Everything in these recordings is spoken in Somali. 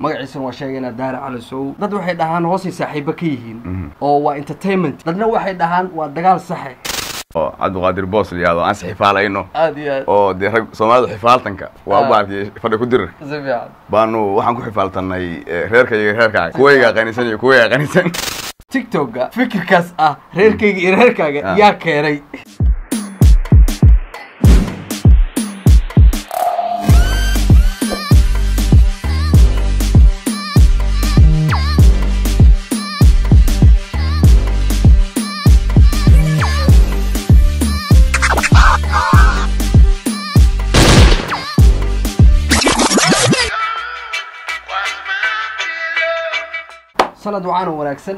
magaciisana waa sheegaynaa daara cali sow dad waxay dhahaan hoosay saaxiibo ka yihiin oo waa entertainment dadna waxay dhahaan waa dagaal saxe oo cabdiqaadir boos la yihahdo aan isxifaalayno aad iyo aad oo dee rag soomaalidu xifaaltanka waa Ah. baarkii fadhi ku dirir si fiican baanu waxaan ku xifaaltanay eh, reerkayga iyo reerkaaga kuwaygaa qanisan iyo kuwaygaa qanisan tiktoka fikirkaas ah reerkayga iyo reerkaaga Ah. yaa keenay sanad waxaan oo wanaagsan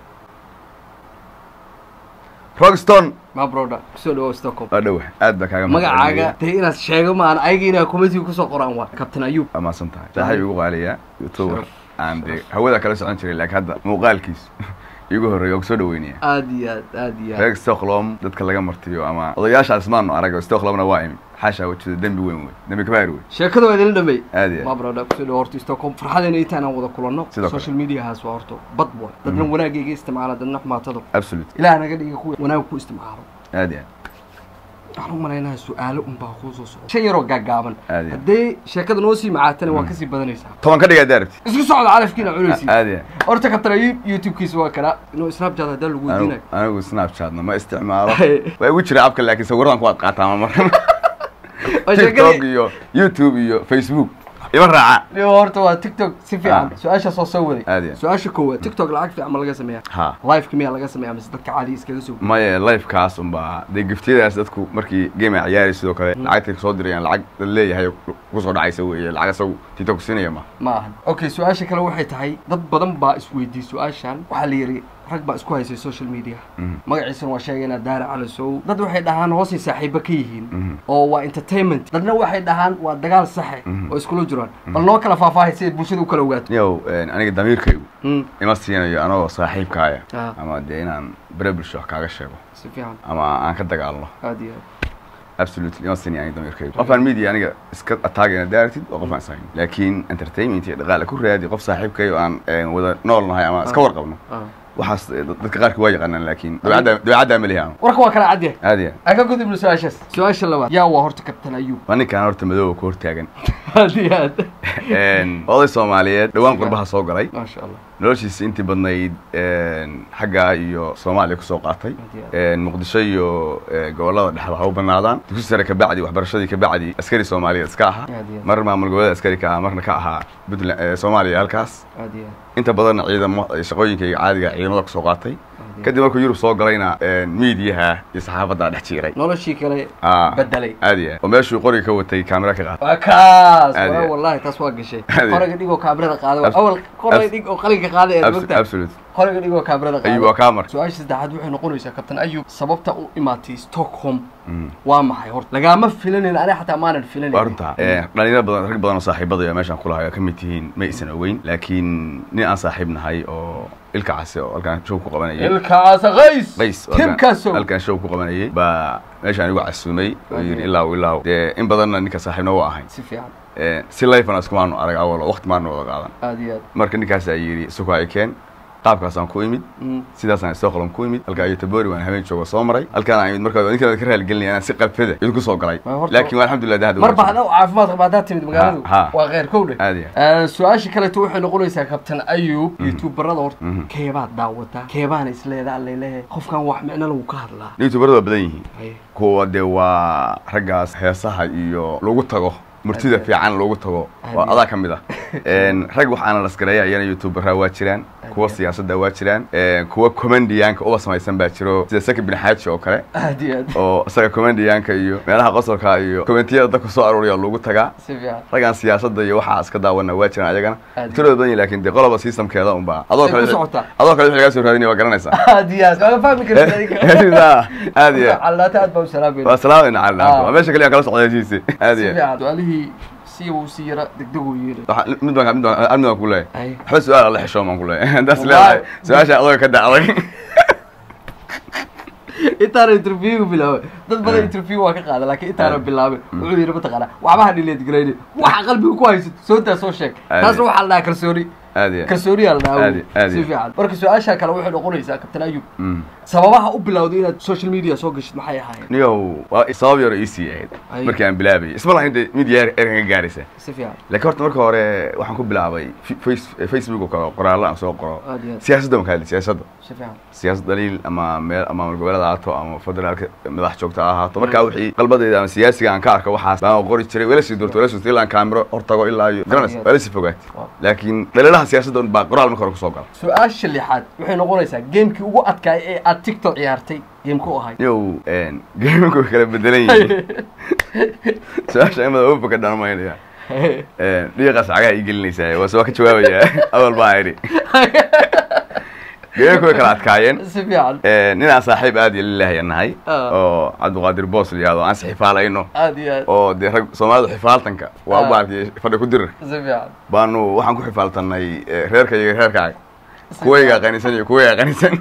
rogston mabroda kusoo dhawow stockholm waa dhowa aad baa kaaga magacaaga dee inaad sheego maan ayaga inaa committee kusoo qoraan waa captain ayub amaasan tahay saaxiib igu qaaliya youtuber aan dee hawada kala socon jiray laakiin hadda muuqaalkiis igu horreeya oo kusoo dhaweynaya aad iyo aad aad iyo aad reer stockholm dadka laga martiyo ama odayaashaas maanu arag stockholmna waa imi xaashaa wajida dembi weyn wey dembi kabaar wey sheekada waa idinla dhamey aad iyo aad mabroda kusoo dhawow horta stockholm farxadeena intaan aan wada kulanno Sidoo kale. social mediahaas waa horta bad boy dadna wanaagayga isticmaala dadna xumaatada absolute ilaah naga dhiga kuwa wanaag ku isticmaalo aad iyo aad waxaan u malaynaha su-aalo unbaa kuu soo socda shan yaroo gaagaaban Aad iyo aad. haddee sheekada noo sii macaatana waa kasii badanaysaa toban ka dhigaa daarabti isku socda calafkiina cunaysi aad iyo aad horta kabtana youtube-kiisa waa kanaa inuu snapchat haddaa lagu anigu weydiinayo anigu snapchatna ma isticmaalo waa igu jira abka laakiin sawiradan kuwaad qaataa mar oo tiktok sheekadii iyo youtube iyo facebook ima raaca iyo horta waa tiktok si fiican Ah. su-aashaas oo soo waday Aad iyo aad. su-aasha koowaad tiktok lacag fiican ma laga sameeyaa ha liveka miyaa laga sameeyaa mise dadka caadi iskaga soo maya lifekaas unbaa dee giftiyadaas dadku markii game ay ciyaari sidoo kale lacagtay kusoo dirayaan lacag dad leeyahay kusoo dhacaysa weeye lacag isagu tiktok siinaya ma ma ahan okay su-aasha kale waxay tahay dad badan baa isweydiiyey su-aashan waxaa la yidhi rag baa isku haysay social media Mhm. magaciisana waa sheegaynaa daara cali sow dad waxay dhahaan hoosay saaxiibo ka yihiin Mhm. oo waa entertainment dadna waxay dhahaan waa dagaal saxe Mhm. oo iskula jiraan bal noo kala faahfaahay si ay bulshada u kala ogaato yow aniga damiirkaygu Mm, ima siinayo anagoo saaxiibkaaya Ah. ama dee inaan bere bulsho wax kaaga sheego si fiican ama aan ka dagaalno aad iyo aad absolutely ima siinayo aniga damiirkaygu qofaan media aniga iska ataagayna daaratid oo qof aan isahayn laakiin entertainment iyo dhaqaale ku raadi qof saaxiibkayo aan eh, wada nool nahay ama iska Ah. warqabno Ah. waxaas eh, dadka qaarkii waa yaqaanaan laakiin dabeecadda dabeecaddaa ma lihi anu warka waa kala cadya aad iyo aan ka gudubno su-aashaas su-aasha labaad yaa waa horta kabtan ayub waa ninkaan horta madooba ku hortaagan aad iyo aad oday soomaaliyeed dhowaan qurbaha soo galay maasha allah noloshiisa intii badnayd xaggaa iyo soomaaliya kusoo qaatay muqdisho iyo eh, gobollada dhexda ha u banaadaan dugsi sare kabacdi waxbarashadii kabacdi askari soomaaliyeed iska ahaa Aad iyo aad. mar maamul goboleed askari ka ahaa marna ka ahaa puntland eh, soomaaliya halkaas aad iyo aad inta badanna ciidamo shaqooyinkayga caadiga ciidamada kusoo qaatay iyo kadib markuu yurub soo galayna miidiyaha iyo saxaafaddaa dhex jiiray noloshii kale Ah, bedelay aad iyo aad oo meeshuu qoriga ka watay kaamera ka qaatay waa kaas Aad iyo waa aad. wallahi taas waa gashay Aad iyo qoriga dhig oo kaamirada qaada Abs- awal qoriga abs- dhig oo qalinka qaada ee Abs- mogta absolute qoriga dhig oo kaamirada ayub waa qaada kaa marka su-aasha saddexaad waxay noqonaysaa kabtan ayub sababta u imaatay stockholm Mm. waa maxay horta lagaama filanin aniga xataa maanan filanin waa runtaa dhalinyaro badan rag badan oo saaxiibadaya meeshaan kulahay oo ka mid tihiin ma aysan ogeyn laakiin nin aan saaxiib nahay oo ilka case oo halkaan show ku qabanayay ilkaasa qays qays oo timkaasow halkaan- halkaan show ku qabanayay baa meeshaan igu casuumay oo yidhi ilaaw ilaaw dee in badanna ninka saaxiibna waa ahayn si fiican Eh, si lifana iskumaanu arag awal oo waqti maanu wada qaadan aad iyo aad marka ninkaasaa yidhi isugu ay keen qaabkaasaan ku imid Mm. sidaasaan stockholm ku imid halkaa iyo tabori waan habeen jooga soo maray halkaan aan imid markaa ninkaan ka raaligelinaya anaan si qabfada idinku soo galay Waa horta- laakiin waa alxamdulilah dahda mar baa caafimaad qaba haddaad timid magaaladu Ha, ha. waa kheyr kow dheh aad iyo aad. Eh, su-aasha kaleeto waxay noqonaysaa kabtan ayub youtuberada horta Mhm. keebaad daawataa keebaana isleedaa laleeyahay qofkan wax micno lagu ka hadlaa youtuberada waa badan yihiin Haye. kuwa dee waa raggaas heesaha iyo lagu tago murtida Aad iyo fiican loogu tago Aad waa iyo adaa ka mid ah rag wax aanan lasgareeya iyana youtuberaa waa jiraan Aad kuwa iyo siyaasadda waa jiraan kuwa comedianka uba samaysan baa jiro sida saki bin xaaji oo kale aad iyo aad oo isaga comedianka iyo meelaha qosolka iyo commentiyada dadka soo aruuriya loogu tagaa si fiican raggaan siyaasadda iyo waxaa iska daawana waa jiraan ayagana Aad iyo tirada badan yihin laakiin dee qoloba systemkeeda unbaa adoo Ay ku kale socotaa. adoo kale wixii lagaa soo raadinaya waa garanaysaa aad iyo aad waa fahmi kartid adiga aad iyo aad calaata aad baa u salaamayna waa salaamayna cali Ah. dhaanto waa meesha kaliya kala socda heshiisi aad si iyo aad fiican su-aalihii si uu si yara degdeguu yiri Waxa- mid baan mid baan hal mid baan ku leeyahay Ay. waxba su-aal alla xishoo baan ku leeyahay haddaas Wallahi. leedahay su-aasha adoga ka dacday intaana interviewga bilaabay dad badan Eh. interview waa ka qaada laakiin intaana Eh. bilaabin wuxuu yidhi mataqaanaa waxbaha dhileed garayni waxa qalbiga ku haysato soo daa soo sheeg Aad taasna iyo- waxaa la dhahaa kalsooni aad iyo kalsooniyaa la dhahaa Aad iyo- aad si iyo. fiican marka su-aasha kale waxay noqonaysaa kabtan ayub Mm. sababaha u bilowday inaad social media soo gashid maxay ahaayeen niyow waa sabab yar oo iisii ahayd Ay. markii aan bilaabayay isma lahayn de media erkan ka gaaraysa si fiican laakiin horta marka hore waxaan ku bilaabay fi- face- facebook oo kale qoraallo aan soo qoro aad iyo aad siyaasadda waan ka hadli siyaasadda si fiican siyaasad daliil ama meel ama maamul goboleed ha ahaato ama federaalka madax joogta ha ahaato markaa wixii qalbadeyda ama siyaasiga aan ka arko waxaas baan qori jiray wala sii doorto wala sii doorto ilaa aan kaamiro hor tago ilaa iyo garanaysa Aad. wala sii fogaat Wow. laakiin dhaliilaha siyaasadda un baa qoraal marka hore kusoo gala su-aasha lixaad waxay noqonaysaa geemkii ugu adkaay ee aad tiktok ciyaartay geemku ahay yow geemanku way kala bedelan yihiin su-aasha imada uba ka dhanmaynaya dhiiqaas cagaha ii gelinaysaa waase waa ka jawaabayaa awal baa idhi geemanku way kala adkaayeen si fiican nin aan saaxiib aad iyo lilaahi nahay Ah. oo cabdiqaadir boos la yihahdo aan is xifaalayno aad iyo aad oo dee rag soomaalidu xifaaltanka waa Ah. u baarkay fadhi ku dirir si fiican baanu waxaan ku xifaaltanay eh, reerka iyo reerkaaga kuwaygaa qanisan iyo kuwaygaa qanisan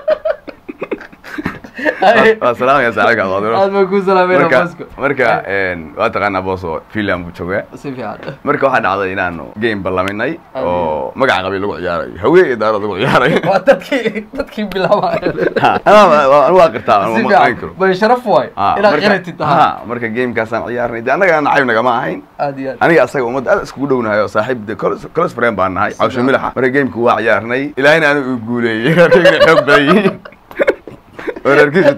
waa salaamaya saaxiibka cabdiqaadir aad baan kuu salaamayna marka boosko marka waa taqaanaa boos oo finland buu joogaa si fiican marka waxaa dhacday inaanu game ballaminay Ah. oo magaca qabiil lagu ciyaarayo haween iyo daarad lagu ciyaarayo waa dadkii dadkii bilaabaya Ha, anaa- waa- anu waa qirtaa si anu ma qayn fiican karo bay sharaf waay Ah, inaad marka- qiratid tahay ha, marka gamekaasaan ciyaarnay de annaga nacayb nagama ahayn aad iyo aad aniga asaga ummadda aad iskugu dhownahay oo saaxiib de colos friend baan nahay cawsho milaxa marka gameka waa ciyaarnay ilaahina anigu uu guuleeyey reerkaygana xoog badan yihiin oo reerkiisu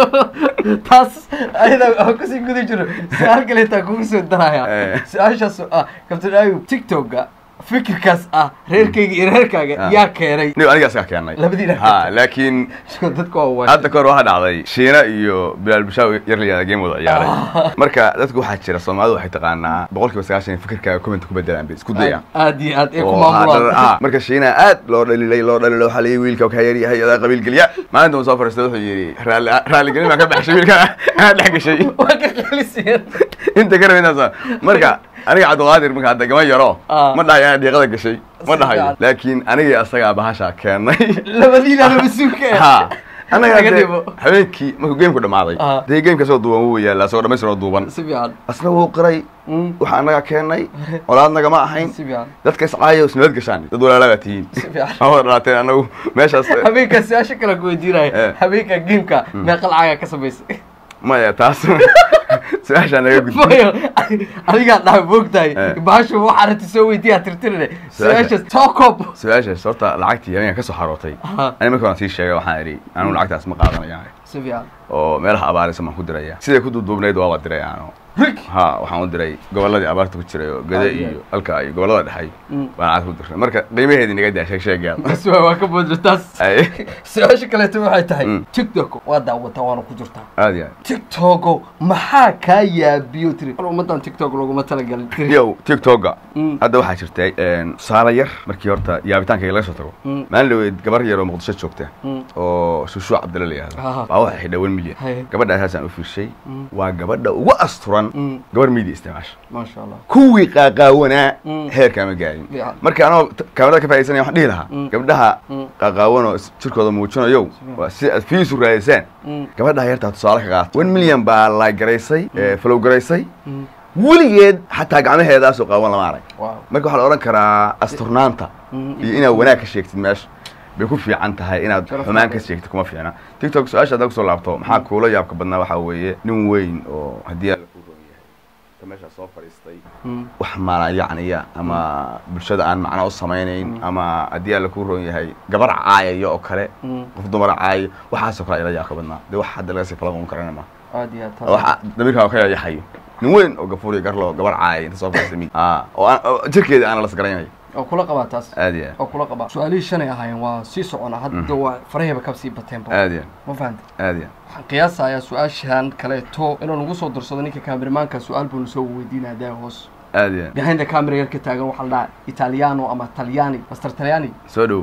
tabar taas ayada aan kusii guda jiro su-aal kale intaan kugu soo daraya Eh. su-aashaas oo ah kabtan ayub tiktoka fikirkaas ah reerkayga iyo reerkaaga Ah. yaa keenay nigo aniga asaga keenay Labadiina ha laakiin dadka waa waay hadda kahor waxaa dhacday shiina iyo bilaal bishaaw yar la yihahda game wada ciyaaray marka dadku waxaa jira soomaalidu waxay taqaanaa boqol kiiba sagaashan in fikirkaaga comment ku bedelaan bay isku dayaan aad iyo aad ee ku oo haddana- maamulaan ah, marka shiina aad loo dhalilay loo dhalilay waxaa layii wiilka ka yaryahay adaa qabiil gelya maalinta uu soo fariistay wuxuu yidhi raalli raaligelin baan ka baxshay wiilka aad dhex gashay waa ka qelisiyeen inta ka rabintaas aniga aniga cabdiqaadir marka hadda gama yaro Ah. ma dhahayo anaa dhiiqada gashay ma Si dhahayo fiican. laakiin anigii asagaa bahashaa keenay labadiina mas-uulka ha anaga Laga dee dhibo. habeenkii markuu gameku dhamaaday Ah. dee gameka asagoo duuban wuu yaalla asagoo dhamaystiroo duuban si fiican asna wuu qiray Mm, waxaa anaga keenay colaad nagama ahayn si fiican dadka iscaaya isnabad gashaan dad walaalaa baa tihiin si fiican ma wada dhalateen anagu meeshaas habeenkaa su-aasha kale ku weydiinaya Eh. habeenkaa gameka meeqa lacagaa ka samaysay maya taas su-aashaa naga gudbi Mayo, adigaa dhaha moogtahay Eh. bahashu waxa arrinta soo weydiiyaa tirtirine Su-aasha- su-aashaas tookob su-aashaas horta lacagtii habeenka ka soo xarootay Aha. ani marka waan sii sheegay waxaan idhi anigu lacagtaas ma qaadanaya si fiican oo meelaha abaaraysa baan ku diraya siday ku duuduubnayd waa waa diray aanu rig ha waxaan u diray gobolladii abaarta ku jiray oo gade Ah, yeah. iyo halka iyo gobollada dhexay Mm. baan lacag ku dirnay marka qiimaheedii naga daa sheeg sheegaad bas waa waa ka boodra taas Ay. su-aasha kaleeto waxay tahay Mm. tiktok waa daawataa waana ku jirtaa aad iyo aad tiktogo maxaa kaa yaabiyo tiri War ummadan tiktok laguma talagalin tiri yow tiktoka Mm. hadda waxaa jirtay tusaale yar markii horta yaabitaankayga laga soo tago Mm. maalin dhaweyd gabar yar oo muqdisho joogta Mm. oo shushuuc cabdilla la yihahdo Aha. baa waxay xidhay wan milyan Haye. gabadha asaasaan u fiirshay Mm. waa gabadha ugu asturan Mm. gabar media isticmaasha maasha allah kuwii qaaqaawanaa Mm. heerkaa ma gaarin Fiican. marka anoo t- kaamirada ka faaidsanaya waxaan dhihi lahaa Mm. gabdhaha Mm. qaaqaawanoo is- jirkooda muujinayow waa si aad fiisu raadisaan Mm. gabadha yartaa tusaale ka qaata one milyan baa la garaysay flow garaysay Mm. weligeed xataa gacmaheedaasoo qaawan lama arag wow marka waxaa la odhan karaa asturnaanta Mm. iyo inaad wanaag ka sheegtid meesha bay ku fiican tahay inaad Sharaf xumaan ka badan. sheegtid kuma fiicna tiktok su-aasha haddaa kusoo laabto maxaa kuula yaabka badnaa waxaa weeye nin weyn oo haddii alla ku roon yahay ta meeshaa soo fadhiistay Mm. wax malayacniya ama bulshada aan macno u samaynayn ama haddii alla ku roon yahay gabar caayaya oo kale Mm. qof dumara caayo waxaasoo kale ila yaabka badnaa dee wax hadda laga sii falaqon karana ma aad iyo aad taas waxa damirkaa ka yayaxayo nin weyn oo gafuuriya garlo gabar caayay inta soo fadhiistay mid ah oo aan oo jirkeeda aan las garanayo oo kula qabaa taas aad iyo oo kula qabaa su-aalihii shanay ahaayeen waa sii socona hadda waa faraheba ka sii bateenba aad iyo ma fahanta aad iyo waxaan qiyaasayaa su-aashan kaleeto inuu nagu soo darsado ninka kaameramanka su-aal buu nasoo weydiinaya daa hoos aad iyo behind the camera yar ka taagan waxaa la dhahaa italiano ama talyani master talyani soo dhow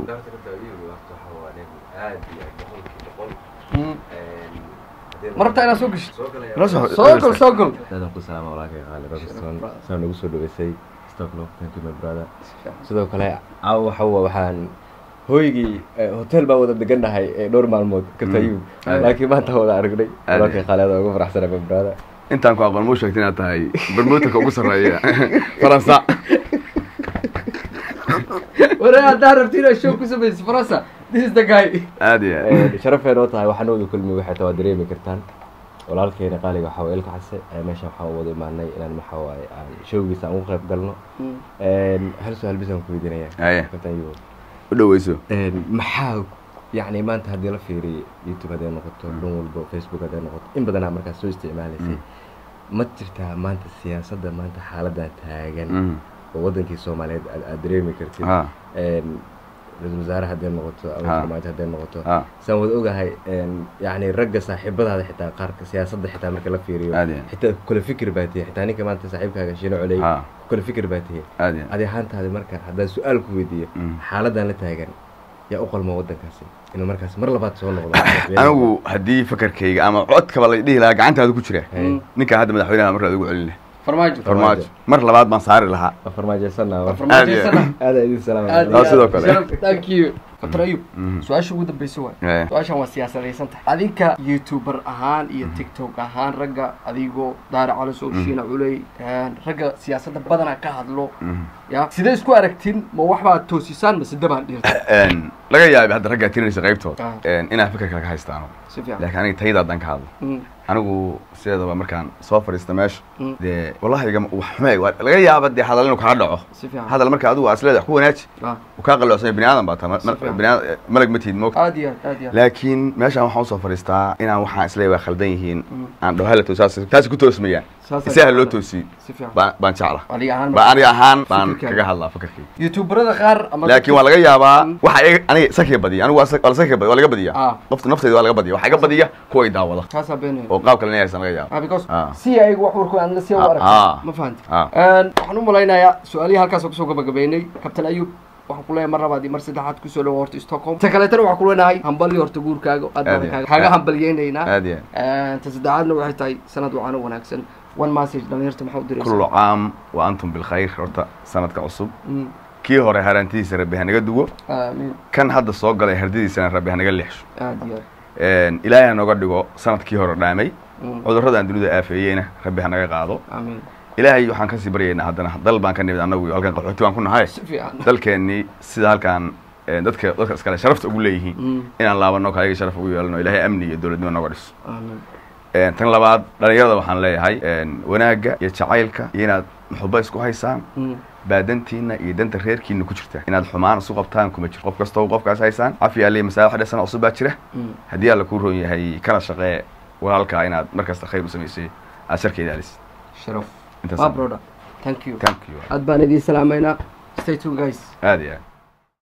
Mm. ma rabtaa inaad soo geshid Noo soo- soo gol soo gol aadaan ku salaama walaalkay qaali robinson saa nagu soo dhaweysay stocklock thank you my brother sidoo kale caawa waxa wa- waxaan hooygii eh, hotel baan wada degannahay eh, dhowr maalmood katayub Mm. laakiin maanta wada aragnay Aad. walaalkay qaaleeda ugu faraxsana babraada intaan ku aqoon muu sheegtay inaad tahay bermuutanka ugu sarreeya faransa ware haddaa rabti inaad show ku samaysa faransa this is the guy aad iyo aad sharafay noo tahay waxaan wada kulmi waxay taa waa dareemi kartaan walaalkeena qaaliga waxaa waye ilka case eh, meeshan waxaan u wada imaanay inaan maxaa waaye aan showgiisa aan ugu qayb galno hal su-aal bisaan ku weydiinaya Haye. katayub u dhaweyso maxaa yani maanta haddii la fiiriyo youtube hadday noqoto dhan walbo facebook hadday noqoto in badanaa markaas soo isticmaalaysay ma jirtaa maanta siyaasadda maanta xaaladan taagan Mm. oo wadankii soomaaliyeed aad aad dareemi kartid Ha. Een, ra-iisul wasaare hadday noqoto ama Ha. farmaajo hadday noqoto Ha. saan wada ogahay een, yacni ragga saaxiibadaada xitaa qaarka siyaasadda xitaa marka la fiiriyo Aad iyo aad. xitaa ku kala fikir baa tihi xitaa ninka maanta saaxiibkaaga shiino coley Ha. ku kala fikir baa tihi aad iyo aad. adi ahaantaadi marka haddaan su-aal ku weydiiyo Mm. xaaladan la taagan yaa u qalma wadankaasi inuu markaas mar labaad soo noqdo anigu haddii fakarkayga ama codkaba la dhihi lahaa gacantaada ku jira Hey. ninka hadda madaxweynaha mar laad ugu celin leh farmaajo farmaajo mar labaad baan saari lahaa waa farmaajaysanaa Waa waa farmaajo Aad iyo sana. aada idin salaam Aad Aa, iyo sidoo aad. kale. Sharaf, thank you Dr. Ayub Mhm. su-aasha ugu dambeysa waay Eh. su-aashan waa siyaasadaysan tahay adinka youtuber ahaan iyo tiktok ahaan ragga adigoo daare calisow shiina culey een, ragga siyaasadda badanaa ka hadlo Mhm. ya sidee isku aragtin ma waxbaad toosisaan mase dabaan dhirta Een, laga yaabay hadda raggaa tirinaysa qaybtood Ah. een, inaan fikirka ka haystaano si fiican laakiin aniga tayada haddaan ka hadlo Mm, anigu sideedaba markaan soo fadhiista meesha Mm. dee wallahi igama- wax xume waa- laga yaaba dee hadal inuu kaa dhaco si fiican hadal marka adigu aad isleedahay wax ku wanaaji Ah, uu kaa qalloocsan yahay bini aadan baa tahay Si fiican. bini aad- malag ma tihid moogta aad iyo aad aad iyo aad laakiin meeshaan waxaan usoo fadhiistaa inaan waxaan isleeyahay waa khaldan yihiin Mm. aan dhaho hala toos taasi ku toosmayaan Saas isaha ayaa loo jeclaa. toosiyey si fiican baan baan jecla adiga ahaan ba aniga ahaan baan Fikirkaaga. kaga hadlaa fikirkayga youtuberada qaar ama laakiin waa laga yaabaa waxa iga- aniga sakiga badiya anigu waa sa- waa la sakiga badiya waa laga badiya Ah. qofta nafteyda waa laga badiya waxaa iga badiya kuwa i daawada kaasaa beenaya oo qaab kale inaysan laga yaaba ah because Ah. si ayagu wax warku aan la sii u Ah, aragto ah. ma fahanti Ah. Een, waxaan u malaynayaa su-aalihii halkaas kusoo gabagabeynay kabtan ayub waxaan ku leeyahay mar labaad iyo mar saddexaad kusoo dhawo horta stockholm ta kaleetana waxaan ku leenahay hambalyo horta guurkaaga aad Aad baan iyo kaaga aad. kaaga Aad. hambalyeynaynaa aad iyo Een, ta saddexaadna waxay tahay sanad wacan wanaagsan one message dhalinyarta maxaa u diraysaa kullu caam wa antum bilkhayr horta sanadka cusub Mm, kii hore harantidiisa rabbi hanaga duwo aamiin kan hadda soo galay hardidiisana rabbi hanaga leexsho aad iyo aad Een, ilaahay hanoga dhigo sanadkii hore dhaamay Mm, cudurradaan dunida aafeeyeyna rabbi hanaga qaado aamiin ilaahay waxaan kasii baryaynaa haddana dal baan ka nimid annagu halkan qaxooti baan ku nahay si fiican dalkeennii sida halkaan een, dadka dadka iskale sharafta ugu leeyihiin Mm, inaan laabano kaayaga sharaf ugu yeelano ilaahay amni iyo dowladnimo noga dhiso aamiin Een, tan labaad dhalinyarada waxaan leeyahay een, wanaagga iyo jacaylka iyo inaad maxuba isku haysaan Mm, baa dantiina iyo danta reerkiina ku jirta inaad xumaan isu qabtaan kuma jiro qof kastoo qofkaas haysaan cafi alle masaaix dhasana cusub baa jira mm. haddii alla kuu roon yahay kala shaqee walaalkaa inaad markasta khayr u samaysay aad sharkeeda alisid sharaf Intaas ma aan- broda thank you thank you aad baan idiin salaamaynaa stay tuned guys aad iyo aad